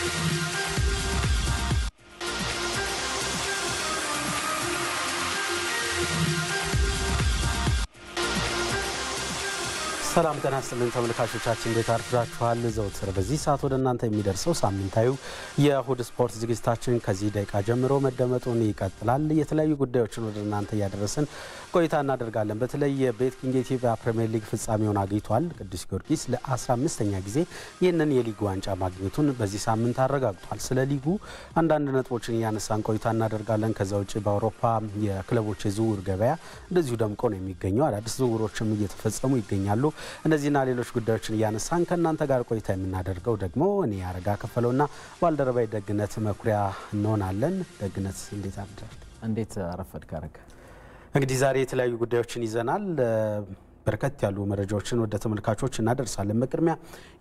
ሰላም ጤና ይስጥልን ተመልካቾቻችን፣ እንዴት አርፍዳችኋል? ዘውትር በዚህ ሰዓት ወደ እናንተ የሚደርሰው ሳምንታዊ የእሁድ ስፖርት ዝግጅታችን ከዚህ ደቂቃ ጀምሮ መደመጡን ይቀጥላል። የተለያዩ ጉዳዮችን ወደ እናንተ እያደረስን ቆይታ እናደርጋለን። በተለይ የቤት ኪንግ የኢትዮጵያ ፕሪምየር ሊግ ፍጻሜውን አግኝቷል። ቅዱስ ጊዮርጊስ ለ15ኛ ጊዜ ይህንን የሊጉ ዋንጫ ማግኘቱን በዚህ ሳምንት አረጋግጧል። ስለ ሊጉ አንዳንድ ነጥቦችን እያነሳን ቆይታ እናደርጋለን። ከዛ ውጭ በአውሮፓ የክለቦች የዝውውር ገበያ እንደዚሁ ደምቆ ነው የሚገኘው። አዳዲስ ዝውውሮችም እየተፈጸሙ ይገኛሉ። እነዚህና ሌሎች ጉዳዮችን እያነሳን ከእናንተ ጋር ቆይታ የምናደርገው ደግሞ እኔ አረጋ ከፈለውና ባልደረባይ ደግነት መኩሪያ እንሆናለን። ደግነት እንዴት አድራል? እንዴት አረፈድክ አረጋ? እንግዲህ ዛሬ የተለያዩ ጉዳዮችን ይዘናል። በርከት ያሉ መረጃዎችን ወደ ተመልካቾች እናደርሳለን። በቅድሚያ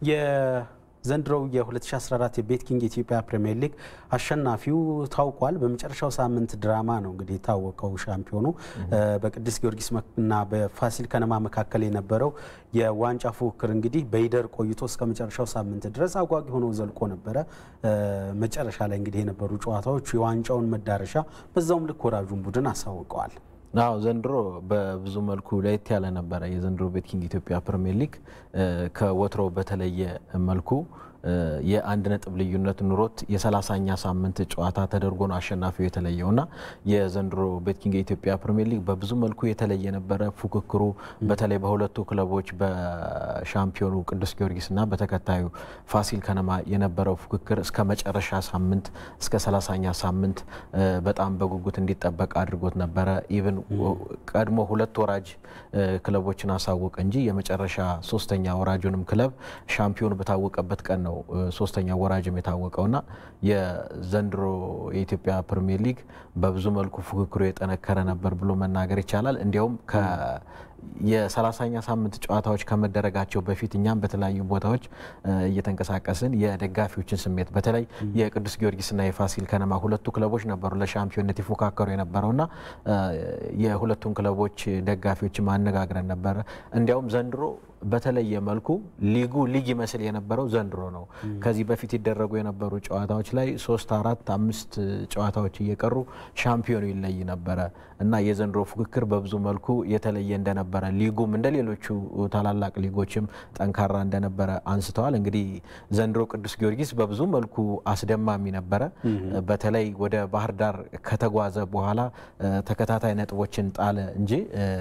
የዘንድሮው የ2014 የቤት ኪንግ የኢትዮጵያ ፕሪምየር ሊግ አሸናፊው ታውቋል። በመጨረሻው ሳምንት ድራማ ነው እንግዲህ የታወቀው ሻምፒዮኑ በቅዱስ ጊዮርጊስ እና በፋሲል ከነማ መካከል የነበረው የዋንጫ ፉክክር እንግዲህ በይደር ቆይቶ እስከ መጨረሻው ሳምንት ድረስ አጓጊ ሆኖ ዘልቆ ነበረ። መጨረሻ ላይ እንግዲህ የነበሩ ጨዋታዎች የዋንጫውን መዳረሻ በዛውም ልክ ወራጁን ቡድን አሳውቀዋል። አዎ ዘንድሮ በብዙ መልኩ ለየት ያለ ነበረ። የዘንድሮ ቤት ኪንግ ኢትዮጵያ ፕሪምየር ሊግ ከወትሮ በተለየ መልኩ የአንድ ነጥብ ልዩነት ኑሮት የሰላሳኛ ሳምንት ጨዋታ ተደርጎ ነው አሸናፊው የተለየው እና የዘንድሮ ቤት ኪንግ የኢትዮጵያ ፕሪምየር ሊግ በብዙ መልኩ የተለየ ነበረ። ፉክክሩ በተለይ በሁለቱ ክለቦች በሻምፒዮኑ ቅዱስ ጊዮርጊስና በተከታዩ ፋሲል ከነማ የነበረው ፉክክር እስከ መጨረሻ ሳምንት እስከ ሰላሳኛ ሳምንት በጣም በጉጉት እንዲጠበቅ አድርጎት ነበረ። ኢቭን ቀድሞ ሁለት ወራጅ ክለቦችን አሳወቀ እንጂ የመጨረሻ ሶስተኛ ወራጁንም ክለብ ሻምፒዮን በታወቀበት ቀን ነው ሶስተኛ ወራጅም የታወቀውና የዘንድሮ የኢትዮጵያ ፕሪሚየር ሊግ በብዙ መልኩ ፉክክሩ የጠነከረ ነበር ብሎ መናገር ይቻላል። እንዲያውም የሰላሳኛ ሳምንት ጨዋታዎች ከመደረጋቸው በፊት እኛም በተለያዩ ቦታዎች እየተንቀሳቀስን የደጋፊዎችን ስሜት በተለይ የቅዱስ ጊዮርጊስና የፋሲል ከነማ ሁለቱ ክለቦች ነበሩ ለሻምፒዮንነት ይፎካከሩ የነበረውና የሁለቱን ክለቦች ደጋፊዎች ማነጋግረን ነበረ። እንዲያውም ዘንድሮ በተለየ መልኩ ሊጉ ሊግ ይመስል የነበረው ዘንድሮ ነው። ከዚህ በፊት ይደረጉ የነበሩ ጨዋታዎች ላይ ሶስት አራት አምስት ጨዋታዎች እየቀሩ ሻምፒዮኑ ይለይ ነበረ እና የዘንድሮ ፉክክር በብዙ መልኩ የተለየ እንደነበረ ሊጉም እንደ ሌሎቹ ታላላቅ ሊጎችም ጠንካራ እንደነበረ አንስተዋል። እንግዲህ ዘንድሮ ቅዱስ ጊዮርጊስ በብዙ መልኩ አስደማሚ ነበረ። በተለይ ወደ ባህር ዳር ከተጓዘ በኋላ ተከታታይ ነጥቦችን ጣለ እንጂ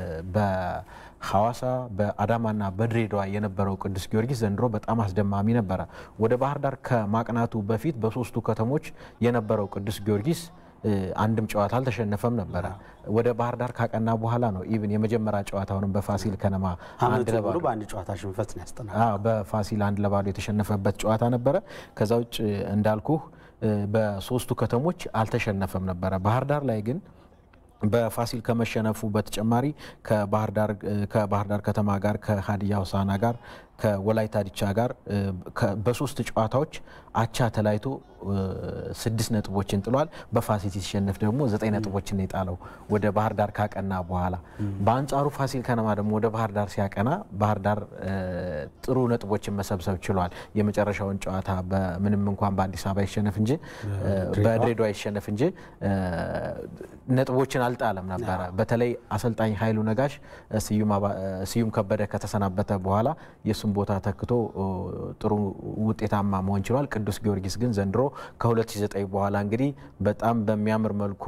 ሐዋሳ በአዳማና በድሬዳዋ የነበረው ቅዱስ ጊዮርጊስ ዘንድሮ በጣም አስደማሚ ነበረ። ወደ ባህር ዳር ከማቅናቱ በፊት በሶስቱ ከተሞች የነበረው ቅዱስ ጊዮርጊስ አንድም ጨዋታ አልተሸነፈም ነበረ። ወደ ባህር ዳር ካቀና በኋላ ነው ኢቭን የመጀመሪያ ጨዋታውንም በፋሲል ከነማ አንድ ለባዶ በአንድ ጨዋታ ሽንፈት ነው ያስጠናል። በፋሲል አንድ ለባዶ የተሸነፈበት ጨዋታ ነበረ። ከዛ ውጭ እንዳልኩህ በሶስቱ ከተሞች አልተሸነፈም ነበረ። ባህር ዳር ላይ ግን በፋሲል ከመሸነፉ በተጨማሪ ከባህር ዳር ከተማ ጋር ከሀዲያ ሆሳዕና ጋር ከወላይታ ዲቻ ጋር በሶስት ጨዋታዎች አቻ ተለያይቶ ስድስት ነጥቦችን ጥሏል። በፋሲል ሲሸነፍ ደግሞ ዘጠኝ ነጥቦችን የጣለው ወደ ባህር ዳር ካቀና በኋላ። በአንጻሩ ፋሲል ከነማ ደግሞ ወደ ባህር ዳር ሲያቀና ባህር ዳር ጥሩ ነጥቦችን መሰብሰብ ችሏል። የመጨረሻውን ጨዋታ ምንም እንኳን በአዲስ አበባ ይሸነፍ እንጂ በድሬዳዋ ይሸነፍ እንጂ ነጥቦችን አልጣለም ነበረ። በተለይ አሰልጣኝ ኃይሉ ነጋሽ ስዩም ከበደ ከተሰናበተ በኋላ የእሱን ቦታ ተክቶ ጥሩ ውጤታማ መሆን ችሏል። ቅዱስ ጊዮርጊስ ግን ዘንድሮ ከ2009 በኋላ እንግዲህ በጣም በሚያምር መልኩ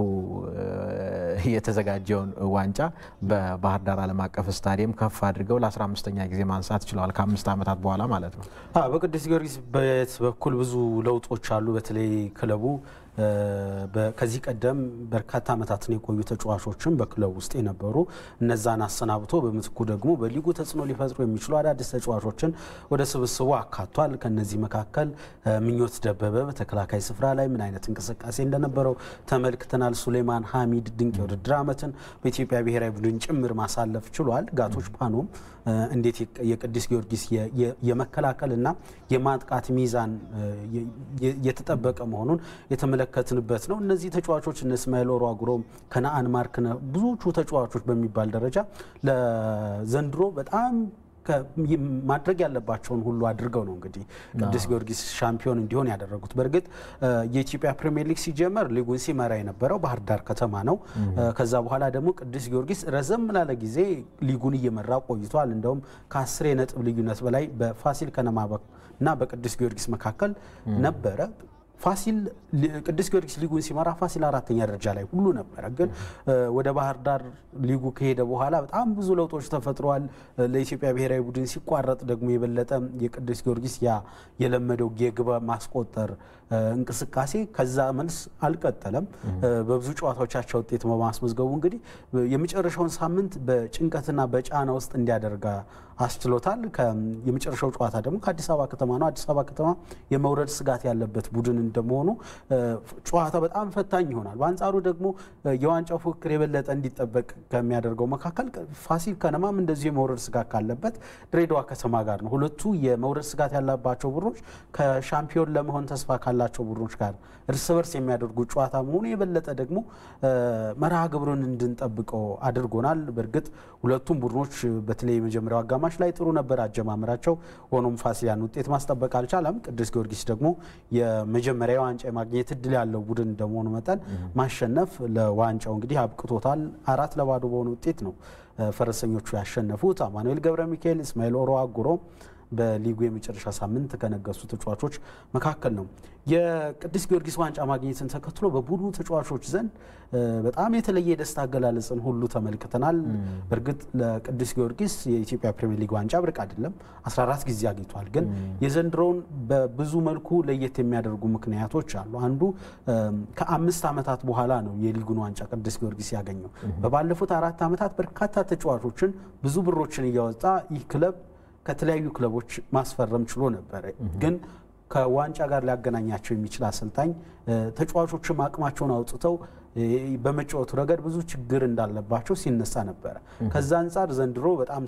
የተዘጋጀውን ዋንጫ በባህር ዳር ዓለም አቀፍ ስታዲየም ከፍ አድርገው ለ15ኛ ጊዜ ማንሳት ችለዋል። ከአምስት ዓመታት በኋላ ማለት ነው። በቅዱስ ጊዮርጊስ በት በኩል ብዙ ለውጦች አሉ። በተለይ ክለቡ ከዚህ ቀደም በርካታ ዓመታትን የቆዩ ተጫዋቾችን በክለብ ውስጥ የነበሩ እነዛን አሰናብቶ በምትኩ ደግሞ በሊጉ ተጽዕኖ ሊፈጥሩ የሚችሉ አዳዲስ ተጫዋቾችን ወደ ስብስቡ አካቷል። ከነዚህ መካከል ምኞት ደበበ በተከላካይ ስፍራ ላይ ምን አይነት እንቅስቃሴ እንደነበረው ተመልክተናል። ሱሌማን ሐሚድ ድንቅ የውድድር ዓመትን በኢትዮጵያ ብሔራዊ ቡድን ጭምር ማሳለፍ ችሏል። ጋቶች ፓኖም እንዴት የቅዱስ ጊዮርጊስ የመከላከልና የማጥቃት ሚዛን የተጠበቀ መሆኑን የተመለከትንበት ነው። እነዚህ ተጫዋቾች እነ እስማኤል ኦሮ አጉሮም ከነአን ማርክነ ብዙዎቹ ተጫዋቾች በሚባል ደረጃ ለዘንድሮ በጣም ማድረግ ያለባቸውን ሁሉ አድርገው ነው እንግዲህ ቅዱስ ጊዮርጊስ ሻምፒዮን እንዲሆን ያደረጉት። በእርግጥ የኢትዮጵያ ፕሪሚየር ሊግ ሲጀመር ሊጉን ሲመራ የነበረው ባህር ዳር ከተማ ነው። ከዛ በኋላ ደግሞ ቅዱስ ጊዮርጊስ ረዘም ላለ ጊዜ ሊጉን እየመራ ቆይቷል። እንደውም ከአስር የነጥብ ልዩነት በላይ በፋሲል ከነማ እና በቅዱስ ጊዮርጊስ መካከል ነበረ። ፋሲል ቅዱስ ጊዮርጊስ ሊጉን ሲመራ ፋሲል አራተኛ ደረጃ ላይ ሁሉ ነበረ። ግን ወደ ባህር ዳር ሊጉ ከሄደ በኋላ በጣም ብዙ ለውጦች ተፈጥረዋል። ለኢትዮጵያ ብሔራዊ ቡድን ሲቋረጥ ደግሞ የበለጠ የቅዱስ ጊዮርጊስ ያ የለመደው የግብ ማስቆጠር እንቅስቃሴ ከዛ መልስ አልቀጠለም። በብዙ ጨዋታዎቻቸው ውጤት በማስመዝገቡ እንግዲህ የመጨረሻውን ሳምንት በጭንቀትና በጫና ውስጥ እንዲያደርጋ አስችሎታል። የመጨረሻው ጨዋታ ደግሞ ከአዲስ አበባ ከተማ ነው። አዲስ አበባ ከተማ የመውረድ ስጋት ያለበት ቡድን እንደመሆኑ ጨዋታ በጣም ፈታኝ ይሆናል። በአንጻሩ ደግሞ የዋንጫው ፉክክር የበለጠ እንዲጠበቅ ከሚያደርገው መካከል ፋሲል ከነማም እንደዚሁ የመውረድ ስጋት ካለበት ድሬዳዋ ከተማ ጋር ነው። ሁለቱ የመውረድ ስጋት ያለባቸው ቡድኖች ከሻምፒዮን ለመሆን ተስፋ ካላቸው ቡድኖች ጋር እርስ በርስ የሚያደርጉት ጨዋታ መሆኑ የበለጠ ደግሞ መርሃ ግብሩን እንድንጠብቀው አድርጎናል። በእርግጥ ሁለቱም ቡድኖች በተለይ የመጀመሪያው አጋማሽ ላይ ጥሩ ነበር አጀማመራቸው። ሆኖም ፋሲል ያን ውጤት ማስጠበቅ አልቻለም። ቅዱስ ጊዮርጊስ ደግሞ የመጀመሪያ ዋንጫ የማግኘት እድል ያለው ቡድን እንደመሆኑ መጠን ማሸነፍ ለዋንጫው እንግዲህ አብቅቶታል። አራት ለባዶ በሆነ ውጤት ነው ፈረሰኞቹ ያሸነፉት። አማኑኤል ገብረ ሚካኤል፣ እስማኤል ኦሮ አጉሮ በሊጉ የመጨረሻ ሳምንት ከነገሱ ተጫዋቾች መካከል ነው። የቅዱስ ጊዮርጊስ ዋንጫ ማግኘትን ተከትሎ በቡድኑ ተጫዋቾች ዘንድ በጣም የተለየ የደስታ አገላለጽን ሁሉ ተመልክተናል። በእርግጥ ለቅዱስ ጊዮርጊስ የኢትዮጵያ ፕሪሚየር ሊግ ዋንጫ ብርቅ አይደለም፣ 14 ጊዜ አግኝቷል። ግን የዘንድሮውን በብዙ መልኩ ለየት የሚያደርጉ ምክንያቶች አሉ። አንዱ ከአምስት ዓመታት በኋላ ነው የሊጉን ዋንጫ ቅዱስ ጊዮርጊስ ያገኘው። በባለፉት አራት ዓመታት በርካታ ተጫዋቾችን ብዙ ብሮችን እያወጣ ይህ ክለብ ከተለያዩ ክለቦች ማስፈረም ችሎ ነበረ። ግን ከዋንጫ ጋር ሊያገናኛቸው የሚችል አሰልጣኝ ተጫዋቾችም አቅማቸውን አውጥተው በመጫወቱ ረገድ ብዙ ችግር እንዳለባቸው ሲነሳ ነበረ። ከዛ አንጻር ዘንድሮ በጣም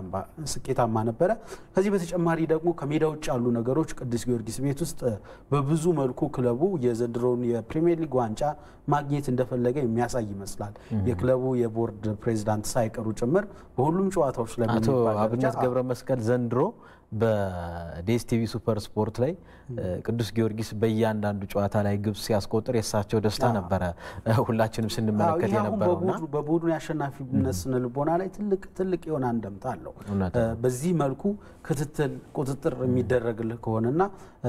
ስኬታማ ነበረ። ከዚህ በተጨማሪ ደግሞ ከሜዳ ውጭ ያሉ ነገሮች ቅዱስ ጊዮርጊስ ቤት ውስጥ በብዙ መልኩ ክለቡ የዘንድሮውን የፕሪሚየር ሊግ ዋንጫ ማግኘት እንደፈለገ የሚያሳይ ይመስላል። የክለቡ የቦርድ ፕሬዚዳንት ሳይቀሩ ጭምር በሁሉም ጨዋታዎች ላይ አቶ አብነት ገብረ መስቀል ዘንድሮ በዴስቲቪ ሱፐር ስፖርት ላይ ቅዱስ ጊዮርጊስ በእያንዳንዱ ጨዋታ ላይ ግብ ሲያስቆጥር የእሳቸው ደስታ ነበረ ሁላችንም ስንመለከት የነበረውና በቡድኑ የአሸናፊነት ስነ ልቦና ላይ ትልቅ ትልቅ የሆነ አንደምታ አለው። በዚህ መልኩ ክትትል፣ ቁጥጥር የሚደረግልህ ከሆነና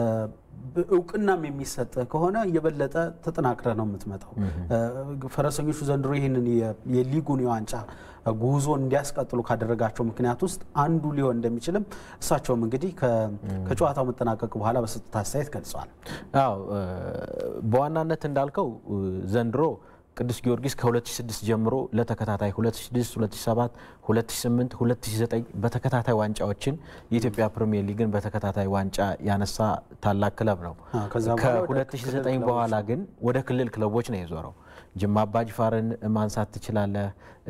እውቅናም የሚሰጥህ ከሆነ የበለጠ ተጠናክረ ነው የምትመጣው። ፈረሰኞቹ ዘንድሮ ይህንን የሊጉን የዋንጫ ጉዞ እንዲያስቀጥሉ ካደረጋቸው ምክንያት ውስጥ አንዱ ሊሆን እንደሚችልም እሳቸውም እንግዲህ ከጨዋታው መጠናቀቅ በኋላ በሰጡት አስተያየት ገልጸዋል። አዎ በዋናነት እንዳልከው ዘንድሮ ቅዱስ ጊዮርጊስ ከ2006 ጀምሮ ለተከታታይ 2006፣ 2007፣ 2008፣ 2009 በተከታታይ ዋንጫዎችን የኢትዮጵያ ፕሪሚየር ሊግን በተከታታይ ዋንጫ ያነሳ ታላቅ ክለብ ነው። ከ2009 በኋላ ግን ወደ ክልል ክለቦች ነው የዞረው። ጅማ አባጅፋርን ማንሳት ትችላለህ።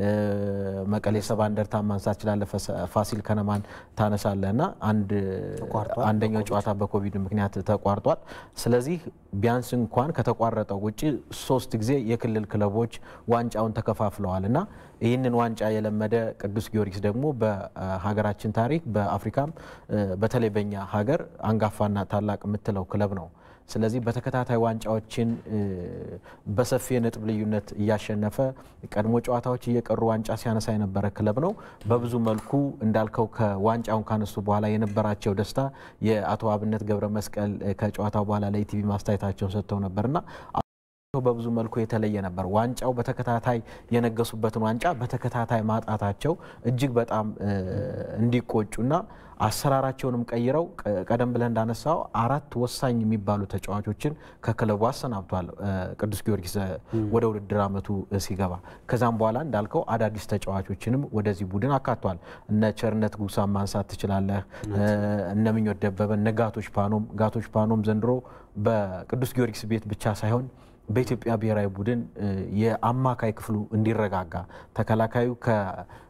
መቀሌ ሰባ እንደርታ ማንሳት ትችላለህ። ፋሲል ከነማን ታነሳለህ እና አንደኛው ጨዋታ በኮቪድ ምክንያት ተቋርጧል። ስለዚህ ቢያንስ እንኳን ከተቋረጠው ውጭ ሶስት ጊዜ የክልል ክለቦች ዋንጫውን ተከፋፍለዋል እና ይህንን ዋንጫ የለመደ ቅዱስ ጊዮርጊስ ደግሞ በሀገራችን ታሪክ በአፍሪካም በተለይ በኛ ሀገር አንጋፋና ታላቅ የምትለው ክለብ ነው። ስለዚህ በተከታታይ ዋንጫዎችን በሰፊ የነጥብ ልዩነት እያሸነፈ ቀድሞ ጨዋታዎች እየቀሩ ዋንጫ ሲያነሳ የነበረ ክለብ ነው። በብዙ መልኩ እንዳልከው ከዋንጫውን ካነሱ በኋላ የነበራቸው ደስታ የአቶ አብነት ገብረ መስቀል ከጨዋታው በኋላ ለኢቲቪ ማስተያየታቸውን ሰጥተው ነበርና በብዙ መልኩ የተለየ ነበር። ዋንጫው በተከታታይ የነገሱበትን ዋንጫ በተከታታይ ማጣታቸው እጅግ በጣም እንዲቆጩና አሰራራቸውንም ቀይረው ቀደም ብለን እንዳነሳው አራት ወሳኝ የሚባሉ ተጫዋቾችን ከክለቡ አሰናብቷል ቅዱስ ጊዮርጊስ ወደ ውድድር ዓመቱ ሲገባ። ከዛም በኋላ እንዳልከው አዳዲስ ተጫዋቾችንም ወደዚህ ቡድን አካቷል። እነ ቸርነት ጉሳን ማንሳት ትችላለህ። እነ ምኞት ደበበ፣ እነ ጋቶች ፓኖም ጋቶች ፓኖም ዘንድሮ በቅዱስ ጊዮርጊስ ቤት ብቻ ሳይሆን በኢትዮጵያ ብሔራዊ ቡድን የአማካይ ክፍሉ እንዲረጋጋ ተከላካዩ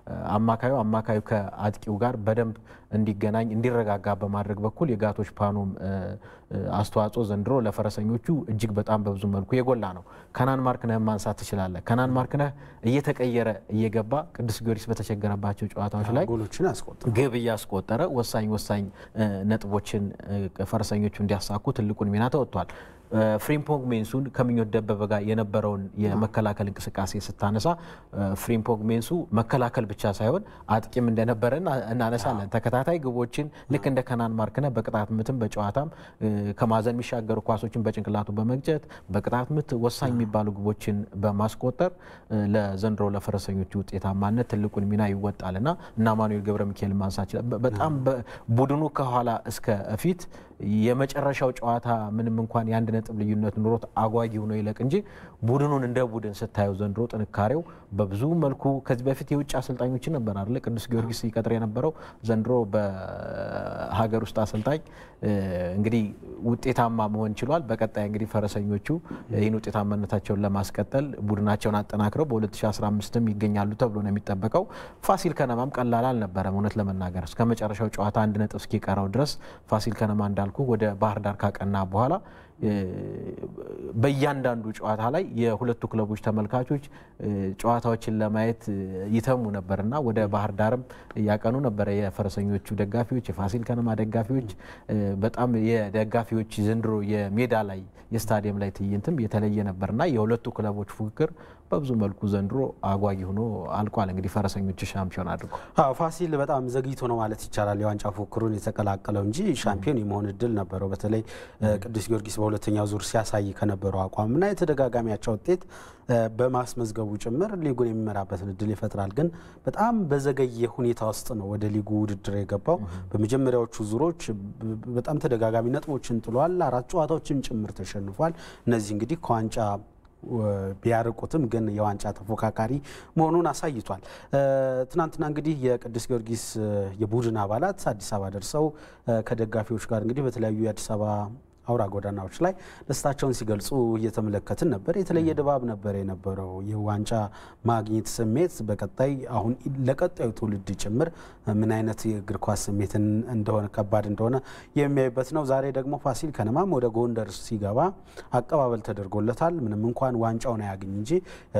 አማካዩ አማካዩ ከአጥቂው ጋር በደንብ እንዲገናኝ እንዲረጋጋ በማድረግ በኩል የጋቶች ፓኖም አስተዋጽኦ ዘንድሮ ለፈረሰኞቹ እጅግ በጣም በብዙ መልኩ የጎላ ነው። ከናን ማርክነህ ማንሳት ትችላለህ። ከናን ማርክነህ እየተቀየረ እየገባ ቅዱስ ጊዮርጊስ በተቸገረባቸው ጨዋታዎች ላይ ጎሎችን ያስቆጥራል። ግብ እያስቆጠረ ወሳኝ ወሳኝ ነጥቦችን ፈረሰኞቹ እንዲያሳኩ ትልቁን ሚና ተወጥቷል። ፍሪምፖንግ ሜንሱን ከምኞት ደበበ ጋር የነበረውን የመከላከል እንቅስቃሴ ስታነሳ ፍሪምፖንግ ሜንሱ መከላከል ብቻ ሳይሆን አጥቂም እንደነበረ እናነሳለን። ተከታታይ ግቦችን ልክ እንደ ከናን ማርክነህ በቅጣት ምትም በጨዋታም ከማዕዘን የሚሻገሩ ኳሶችን በጭንቅላቱ በመግጨት በቅጣት ምት ወሳኝ የሚባሉ ግቦችን በማስቆጠር ለዘንድሮ ለፈረሰኞቹ ውጤታማነት ትልቁን ሚና ይወጣል እና እና አማኑኤል ገብረ ሚካኤል ማንሳት ይችላል። በጣም ቡድኑ ከኋላ እስከ ፊት የመጨረሻው ጨዋታ ምንም እንኳን የአንድ ነጥብ ልዩነት ኑሮት አጓጊ ሆኖ ይለቅ እንጂ ቡድኑን እንደ ቡድን ስታየው ዘንድሮ ጥንካሬው በብዙ መልኩ ከዚህ በፊት የውጭ አሰልጣኞችን ነበር አይደለ ቅዱስ ጊዮርጊስ ይቀጥር የነበረው ዘንድሮ በሀገር ውስጥ አሰልጣኝ እንግዲህ ውጤታማ መሆን ችሏል። በቀጣይ እንግዲህ ፈረሰኞቹ ይህን ውጤታማነታቸውን ለማስቀጠል ቡድናቸውን አጠናክረው በ2015ም ይገኛሉ ተብሎ ነው የሚጠበቀው። ፋሲል ከነማም ቀላል አልነበረም። እውነት ለመናገር እስከ መጨረሻው ጨዋታ አንድ ነጥብ እስኪቀረው ድረስ ፋሲል ከነማ እንዳልኩ ወደ ባህር ዳር ካቀና በኋላ በእያንዳንዱ ጨዋታ ላይ የሁለቱ ክለቦች ተመልካቾች ጨዋታዎችን ለማየት ይተሙ ነበርና ወደ ባህር ዳርም ያቀኑ ነበረ። የፈረሰኞቹ ደጋፊዎች፣ የፋሲል ከነማ ደጋፊዎች በጣም የደጋፊዎች ዘንድሮ የሜዳ ላይ የስታዲየም ላይ ትዕይንትም የተለየ ነበርና የሁለቱ ክለቦች ፉክክር በብዙ መልኩ ዘንድሮ አጓጊ ሆኖ አልቋል። እንግዲህ ፈረሰኞች ሻምፒዮን አድርጎ አዎ ፋሲል በጣም ዘግይቶ ነው ማለት ይቻላል የዋንጫ ፉክክሩን የተቀላቀለው እንጂ ሻምፒዮን የመሆን እድል ነበረው። በተለይ ቅዱስ ጊዮርጊስ በሁለተኛው ዙር ሲያሳይ ከነበረው አቋምና የተደጋጋሚ አቻ ውጤት በማስመዝገቡ ጭምር ሊጉን የሚመራበትን እድል ይፈጥራል። ግን በጣም በዘገየ ሁኔታ ውስጥ ነው ወደ ሊጉ ውድድር የገባው። በመጀመሪያዎቹ ዙሮች በጣም ተደጋጋሚ ነጥቦችን ጥሏል። አራት ጨዋታዎችን ጭምር ተሸንፏል። እነዚህ እንግዲህ ከዋንጫ ቢያርቁትም ግን የዋንጫ ተፎካካሪ መሆኑን አሳይቷል። ትናንትና እንግዲህ የቅዱስ ጊዮርጊስ የቡድን አባላት አዲስ አበባ ደርሰው ከደጋፊዎች ጋር እንግዲህ በተለያዩ የአዲስ አበባ አውራ ጎዳናዎች ላይ ደስታቸውን ሲገልጹ እየተመለከትን ነበር። የተለየ ድባብ ነበር የነበረው። ይህ ዋንጫ ማግኘት ስሜት በቀጣይ አሁን ለቀጣዩ ትውልድ ጭምር ምን አይነት የእግር ኳስ ስሜትን እንደሆነ ከባድ እንደሆነ የሚያዩበት ነው። ዛሬ ደግሞ ፋሲል ከነማም ወደ ጎንደር ሲገባ አቀባበል ተደርጎለታል። ምንም እንኳን ዋንጫውን አያገኝ እንጂ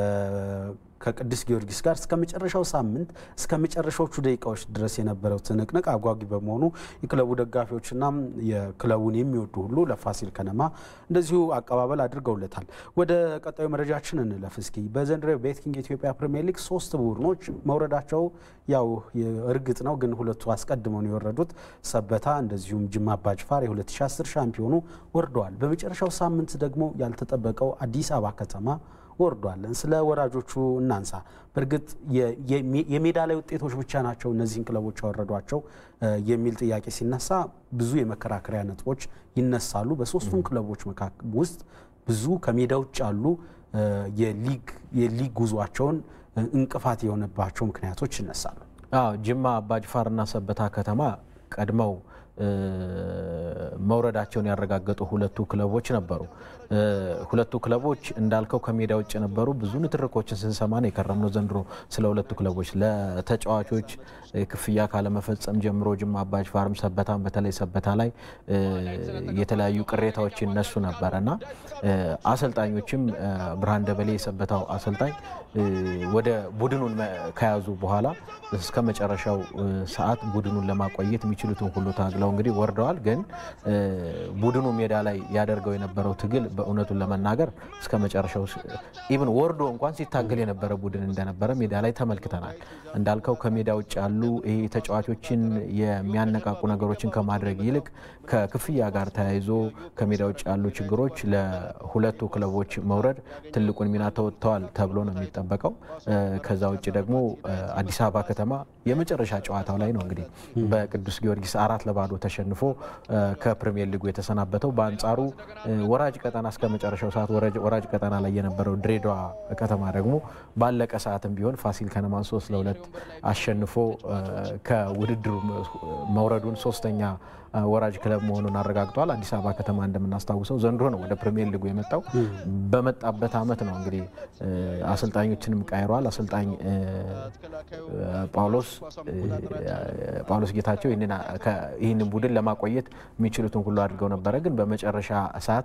ከቅዱስ ጊዮርጊስ ጋር እስከ መጨረሻው ሳምንት እስከ መጨረሻዎቹ ደቂቃዎች ድረስ የነበረው ትንቅንቅ አጓጊ በመሆኑ የክለቡ ደጋፊዎችና የክለቡን የሚወዱ ሁሉ ለፋሲል ከነማ እንደዚሁ አቀባበል አድርገውለታል። ወደ ቀጣዩ መረጃችን እንለፍ እስኪ። በዘንድሮ ቤትኪንግ የኢትዮጵያ ፕሪሚየር ሊግ ሶስት ቡድኖች መውረዳቸው ያው እርግጥ ነው፣ ግን ሁለቱ አስቀድመው ነው የወረዱት። ሰበታ እንደዚሁም ጅማ አባጅፋር የ2010 ሻምፒዮኑ ወርደዋል። በመጨረሻው ሳምንት ደግሞ ያልተጠበቀው አዲስ አበባ ከተማ ወርዷለን። ስለ ወራጆቹ እናንሳ። በእርግጥ የሜዳ ላይ ውጤቶች ብቻ ናቸው እነዚህን ክለቦች ያወረዷቸው የሚል ጥያቄ ሲነሳ ብዙ የመከራከሪያ ነጥቦች ይነሳሉ። በሶስቱም ክለቦች ውስጥ ብዙ ከሜዳ ውጭ ያሉ የሊግ ጉዟቸውን እንቅፋት የሆነባቸው ምክንያቶች ይነሳሉ። አዎ ጅማ አባጅፋርና ሰበታ ከተማ ቀድመው መውረዳቸውን ያረጋገጡ ሁለቱ ክለቦች ነበሩ። ሁለቱ ክለቦች እንዳልከው ከሜዳ ውጭ ነበሩ። ብዙ ንትርኮችን ስንሰማ ነው የከረምነው ዘንድሮ ስለ ሁለቱ ክለቦች ለተጫዋቾች ክፍያ ካለመፈጸም ጀምሮ ጅማ አባጅፋርም ሰበታም በተለይ ሰበታ ላይ የተለያዩ ቅሬታዎች ይነሱ ነበረ እና አሰልጣኞችም ብርሃን ደበሌ የሰበታው አሰልጣኝ ወደ ቡድኑን ከያዙ በኋላ እስከ መጨረሻው ሰዓት ቡድኑን ለማቆየት የሚችሉትን ሁሉ ታግለው እንግዲህ ወርደዋል። ግን ቡድኑ ሜዳ ላይ ያደርገው የነበረው ትግል በእውነቱን ለመናገር እስከ መጨረሻው ኢቭን ወርዶ እንኳን ሲታገል የነበረ ቡድን እንደነበረ ሜዳ ላይ ተመልክተናል። እንዳልከው ከሜዳ ውጭ ያሉ ይሄ ተጫዋቾችን የሚያነቃቁ ነገሮችን ከማድረግ ይልቅ ከክፍያ ጋር ተያይዞ ከሜዳ ውጭ ያሉ ችግሮች ለሁለቱ ክለቦች መውረድ ትልቁን ሚና ተወጥተዋል ተብሎ ነው የሚጠበቀው። ከዛ ውጭ ደግሞ አዲስ አበባ ከተማ የመጨረሻ ጨዋታው ላይ ነው እንግዲህ በቅዱስ ጊዮርጊስ አራት ለባዶ ተሸንፎ ከፕሪሚየር ሊጉ የተሰናበተው። በአንጻሩ ወራጅ ቀጠና እስከ መጨረሻው ሰዓት ወራጅ ቀጠና ላይ የነበረው ድሬዳዋ ከተማ ደግሞ ባለቀ ሰዓትም ቢሆን ፋሲል ከነማን ሶስት ለሁለት አሸንፎ ከውድድሩ መውረዱን ሶስተኛ ወራጅ ክለብ መሆኑን አረጋግጧል። አዲስ አበባ ከተማ እንደምናስታውሰው ዘንድሮ ነው ወደ ፕሪሚየር ሊጉ የመጣው። በመጣበት ዓመት ነው እንግዲህ አሰልጣኞችንም ቀይሯል። አሰልጣኝ ጳውሎስ ጳውሎስ ጌታቸው ይህንን ቡድን ለማቆየት የሚችሉትን ሁሉ አድርገው ነበረ። ግን በመጨረሻ ሰዓት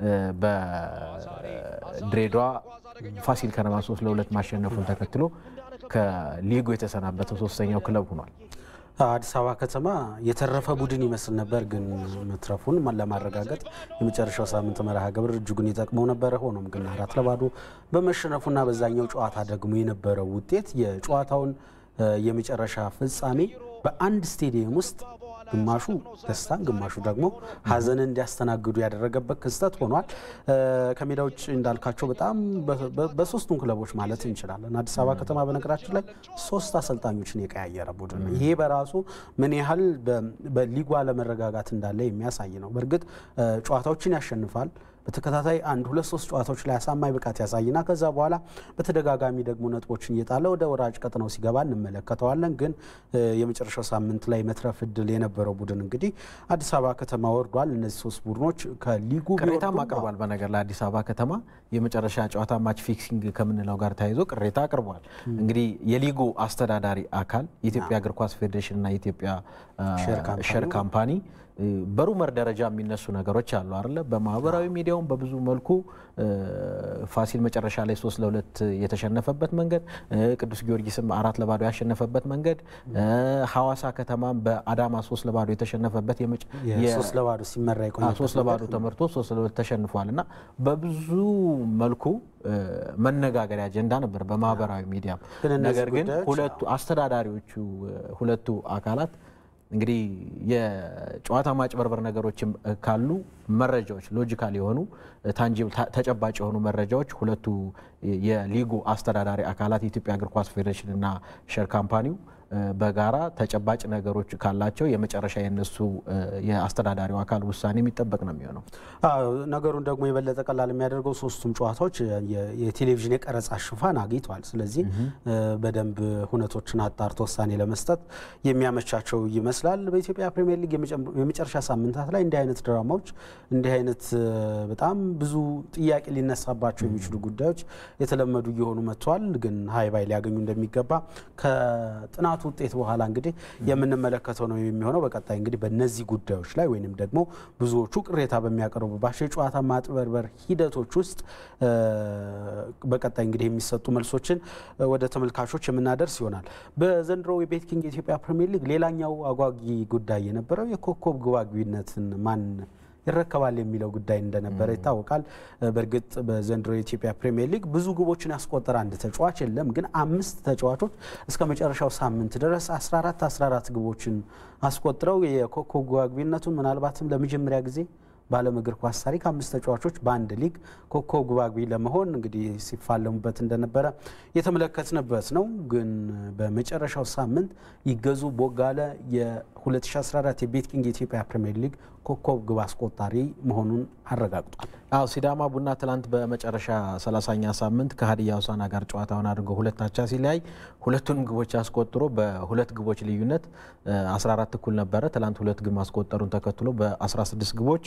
በድሬዳዋ ፋሲል ከነማ ሶስት ለሁለት ማሸነፉን ተከትሎ ከሊጉ የተሰናበተው ሶስተኛው ክለብ ሆኗል። አዲስ አበባ ከተማ የተረፈ ቡድን ይመስል ነበር፣ ግን መትረፉን ለማረጋገጥ የመጨረሻው ሳምንት መርሃ ግብር እጅጉን ይጠቅመው ነበረ። ሆኖም ግን አራት ለባዶ በመሸነፉና በዛኛው ጨዋታ ደግሞ የነበረው ውጤት የጨዋታውን የመጨረሻ ፍጻሜ በአንድ ስቴዲየም ውስጥ ግማሹ ደስታን ግማሹ ደግሞ ሐዘንን እንዲያስተናግዱ ያደረገበት ክስተት ሆኗል። ከሜዳ ውጭ እንዳልካቸው በጣም በሶስቱም ክለቦች ማለት እንችላለን። አዲስ አበባ ከተማ በነገራችን ላይ ሶስት አሰልጣኞችን የቀያየረ ቡድን ነው። ይሄ በራሱ ምን ያህል በሊጉ አለመረጋጋት እንዳለ የሚያሳይ ነው። በእርግጥ ጨዋታዎችን ያሸንፋል በተከታታይ አንድ ሁለት ሶስት ጨዋታዎች ላይ አሳማኝ ብቃት ያሳይና ከዛ በኋላ በተደጋጋሚ ደግሞ ነጥቦችን እየጣለ ወደ ወራጅ ቀጠናው ሲገባ እንመለከተዋለን። ግን የመጨረሻው ሳምንት ላይ መትረፍ እድል የነበረው ቡድን እንግዲህ አዲስ አበባ ከተማ ወርዷል። እነዚህ ሶስት ቡድኖች ከሊጉ ቅሬታም አቅርቧል። በነገር ላይ አዲስ አበባ ከተማ የመጨረሻ ጨዋታ ማች ፊክሲንግ ከምንለው ጋር ተያይዞ ቅሬታ አቅርቧል። እንግዲህ የሊጉ አስተዳዳሪ አካል የኢትዮጵያ እግር ኳስ ፌዴሬሽንና የኢትዮጵያ ሼር ካምፓኒ በሩመር ደረጃ የሚነሱ ነገሮች አሉ አይደለ? በማህበራዊ ሚዲያውም በብዙ መልኩ ፋሲል መጨረሻ ላይ ሶስት ለሁለት የተሸነፈበት መንገድ፣ ቅዱስ ጊዮርጊስም አራት ለባዶ ያሸነፈበት መንገድ፣ ሐዋሳ ከተማም በአዳማ ሶስት ለባዶ የተሸነፈበት ሶስት ለባዶ ሲመራ ሶስት ለባዶ ተመርቶ ሶስት ለሁለት ተሸንፏል እና በብዙ መልኩ መነጋገሪያ አጀንዳ ነበር በማህበራዊ ሚዲያ። ነገር ግን ሁለቱ አስተዳዳሪዎቹ ሁለቱ አካላት እንግዲህ የጨዋታ ማጭበርበር ነገሮችም ካሉ መረጃዎች ሎጂካል የሆኑ ታንጂብል ተጨባጭ የሆኑ መረጃዎች ሁለቱ የሊጉ አስተዳዳሪ አካላት የኢትዮጵያ እግር ኳስ ፌዴሬሽን እና ሼር ካምፓኒው በጋራ ተጨባጭ ነገሮች ካላቸው የመጨረሻ የነሱ የአስተዳዳሪው አካል ውሳኔ የሚጠበቅ ነው የሚሆነው። ነገሩን ደግሞ የበለጠ ቀላል የሚያደርገው ሶስቱም ጨዋታዎች የቴሌቪዥን የቀረጻ ሽፋን አግኝተዋል። ስለዚህ በደንብ ሁነቶችን አጣርቶ ውሳኔ ለመስጠት የሚያመቻቸው ይመስላል። በኢትዮጵያ ፕሪሚየር ሊግ የመጨረሻ ሳምንታት ላይ እንዲህ አይነት ድራማዎች፣ እንዲህ አይነት በጣም ብዙ ጥያቄ ሊነሳባቸው የሚችሉ ጉዳዮች የተለመዱ እየሆኑ መጥተዋል። ግን ሀይ ባይ ሊያገኙ እንደሚገባ ከጥናቱ ውጤት በኋላ እንግዲህ የምንመለከተው ነው የሚሆነው። በቀጣይ እንግዲህ በእነዚህ ጉዳዮች ላይ ወይንም ደግሞ ብዙዎቹ ቅሬታ በሚያቀርቡባቸው የጨዋታ ማጥበርበር ሂደቶች ውስጥ በቀጣይ እንግዲህ የሚሰጡ መልሶችን ወደ ተመልካቾች የምናደርስ ይሆናል። በዘንድሮ የቤት ኪንግ የኢትዮጵያ ፕሪሚየር ሊግ ሌላኛው አጓጊ ጉዳይ የነበረው የኮከብ ግብ አግቢነትን ማን ይረከባል የሚለው ጉዳይ እንደነበረ ይታወቃል። በእርግጥ በዘንድሮ የኢትዮጵያ ፕሪሚየር ሊግ ብዙ ግቦችን ያስቆጠረ አንድ ተጫዋች የለም። ግን አምስት ተጫዋቾች እስከ መጨረሻው ሳምንት ድረስ 14 14 ግቦችን አስቆጥረው የኮከብ ግብ አግቢነቱን ምናልባትም ለመጀመሪያ ጊዜ በዓለም እግር ኳስ ታሪክ አምስት ተጫዋቾች በአንድ ሊግ ኮከብ ግብ አግቢ ለመሆን እንግዲህ ሲፋለሙበት እንደነበረ የተመለከትንበት ነው። ግን በመጨረሻው ሳምንት ይገዙ ቦጋለ የ2014 የቤት ኪንግ የኢትዮጵያ ፕሪሚየር ሊግ ኮከብ ግብ አስቆጣሪ መሆኑን አረጋግጧል። አዎ ሲዳማ ቡና ትላንት በመጨረሻ 30ኛ ሳምንት ከሀዲያ ሆሳዕና ጋር ጨዋታውን አድርገው ሁለት አቻ ሲለያይ ሁለቱንም ግቦች አስቆጥሮ በሁለት ግቦች ልዩነት 14 እኩል ነበረ። ትላንት ሁለት ግብ ማስቆጠሩን ተከትሎ በ16 ግቦች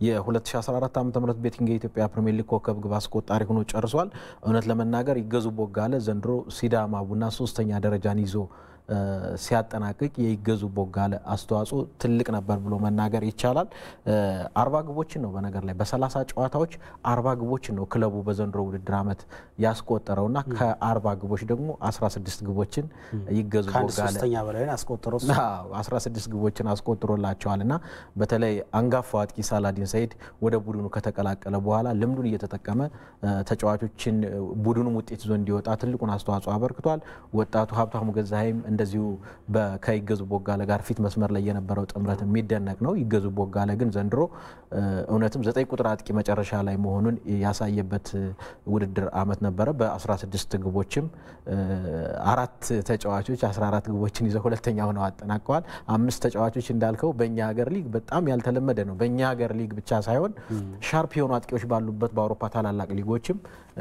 የ2014 ዓ ም ቤቲንግ የኢትዮጵያ ፕሪሚየር ሊግ ኮከብ ግብ አስቆጣሪ ሆኖ ጨርሷል። እውነት ለመናገር ይገዙ ቦጋለ ዘንድሮ ሲዳማ ቡና ሶስተኛ ደረጃን ይዞ ሲያጠናቅቅ የይገዙ ቦጋለ አስተዋጽኦ ትልቅ ነበር ብሎ መናገር ይቻላል። አርባ ግቦችን ነው በነገር ላይ በሰላሳ ጨዋታዎች አርባ ግቦችን ነው ክለቡ በዘንድሮ ውድድር ዓመት ያስቆጠረውና ከአርባ ግቦች ደግሞ 16 ግቦችን ይገዙ ቦጋለ ሶስተኛ በላይ አስቆጠረው 16 ግቦችን አስቆጥሮላቸዋል እና በተለይ አንጋፋው አጥቂ ሳላዲን ሰይድ ወደ ቡድኑ ከተቀላቀለ በኋላ ልምዱን እየተጠቀመ ተጫዋቾችን ቡድኑም ውጤት ይዞ እንዲወጣ ትልቁን አስተዋጽኦ አበርክቷል። ወጣቱ ሀብታሙ ገዛሀይም እንደዚሁ ከይገዙ ቦጋለ ጋር ፊት መስመር ላይ የነበረው ጥምረት የሚደነቅ ነው። ይገዙ ቦጋለ ግን ዘንድሮ እውነትም ዘጠኝ ቁጥር አጥቂ መጨረሻ ላይ መሆኑን ያሳየበት ውድድር ዓመት ነበረ። በ16 ግቦችም አራት ተጫዋቾች 14 ግቦችን ይዘው ሁለተኛ ሆነው አጠናቀዋል። አምስት ተጫዋቾች እንዳልከው በእኛ ሀገር ሊግ በጣም ያልተለመደ ነው። በእኛ ሀገር ሊግ ብቻ ሳይሆን ሻርፕ የሆኑ አጥቂዎች ባሉበት በአውሮፓ ታላላቅ ሊጎችም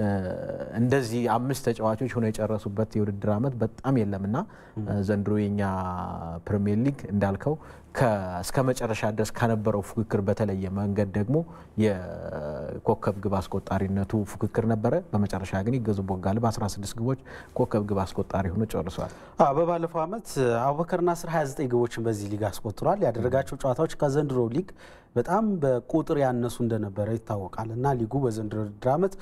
እንደዚህ አምስት ተጫዋቾች ሆነው የጨረሱበት የውድድር ዓመት በጣም የለምና ዘንድሮ የኛ ፕሪሚየር ሊግ እንዳልከው እስከ መጨረሻ ድረስ ከነበረው ፉክክር በተለየ መንገድ ደግሞ የኮከብ ግብ አስቆጣሪነቱ ፉክክር ነበረ። በመጨረሻ ግን ይገዙ ቦጋለ በ16 ግቦች ኮከብ ግብ አስቆጣሪ ሆኖ ጨርሷል። በባለፈው ዓመት አቡበከር ናስር 29 ግቦችን በዚህ ሊግ አስቆጥሯል። ያደረጋቸው ጨዋታዎች ከዘንድሮ ሊግ በጣም በቁጥር ያነሱ እንደነበረ ይታወቃል እና ሊጉ በዘንድሮ ውድድር ዓመት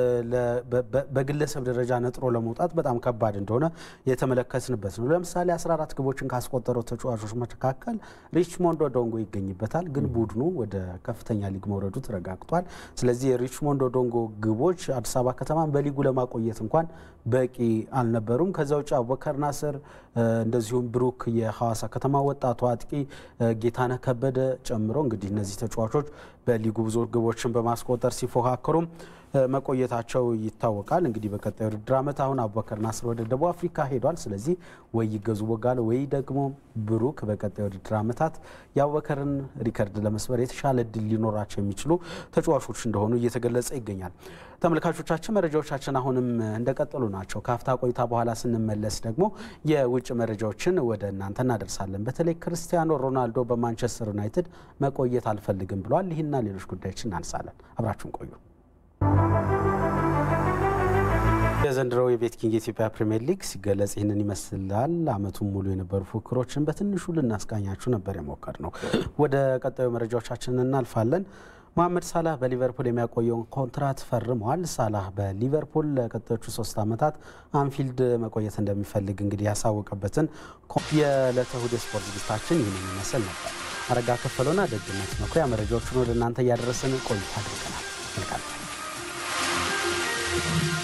በግለሰብ ደረጃ ነጥሮ ለመውጣት በጣም ከባድ እንደሆነ የተመለከትንበት ነው። ለምሳሌ 14 ግቦችን ካስቆጠረው ተጫዋቾች መካከል ሪችሞንዶ ዶንጎ ይገኝበታል። ግን ቡድኑ ወደ ከፍተኛ ሊግ መውረዱ ተረጋግጧል። ስለዚህ የሪችሞንዶ ዶንጎ ግቦች አዲስ አበባ ከተማን በሊጉ ለማቆየት እንኳን በቂ አልነበሩም። ከዛ ውጭ አቡበከር ናስር እንደዚሁም ብሩክ የሐዋሳ ከተማ ወጣቱ አጥቂ ጌታነህ ከበደ ጨምሮ እንግዲህ እነዚህ ተጫዋቾች በሊጉ ብዙ ግቦችን በማስቆጠር ሲፎካከሩም መቆየታቸው ይታወቃል። እንግዲህ በቀጣይ ውድድር ዓመት አሁን አቡበከር ናስር ወደ ደቡብ አፍሪካ ሄዷል። ስለዚህ ወይ ይገዙ ቦጋለ ወይ ደግሞ ብሩክ በቀጣይ ውድድር ዓመታት የአቡበከርን ሪከርድ ለመስበር የተሻለ እድል ሊኖራቸው የሚችሉ ተጫዋቾች እንደሆኑ እየተገለጸ ይገኛል። ተመልካቾቻችን መረጃዎቻችን አሁንም እንደቀጠሉ ናቸው። ከአፍታ ቆይታ በኋላ ስንመለስ ደግሞ የውጭ መረጃዎችን ወደ እናንተ እናደርሳለን። በተለይ ክርስቲያኖ ሮናልዶ በማንቸስተር ዩናይትድ መቆየት አልፈልግም ብሏል። ይህና ሌሎች ጉዳዮችን እናነሳለን። አብራችሁን ቆዩ። የዘንድሮው የቤት ኪንግ የኢትዮጵያ ፕሪምየር ሊግ ሲገለጽ ይህንን ይመስላል። ዓመቱን ሙሉ የነበሩ ፉክክሮችን በትንሹ ልናስቃኛችሁ ነበር የሞከር ነው። ወደ ቀጣዩ መረጃዎቻችን እናልፋለን። መሐመድ ሳላህ በሊቨርፑል የሚያቆየውን ኮንትራት ፈርመዋል። ሳላህ በሊቨርፑል ለቀጣዮቹ ሶስት ዓመታት አንፊልድ መቆየት እንደሚፈልግ እንግዲህ ያሳወቀበትን የዕለተ እሁድ ስፖርት ዝግጅታችን ይህንን ይመስል ነበር። አረጋ ከፈለውና ደግነት መኩሪያ መረጃዎቹን ወደ እናንተ እያደረስን ቆይታ አድርገናል። መልካም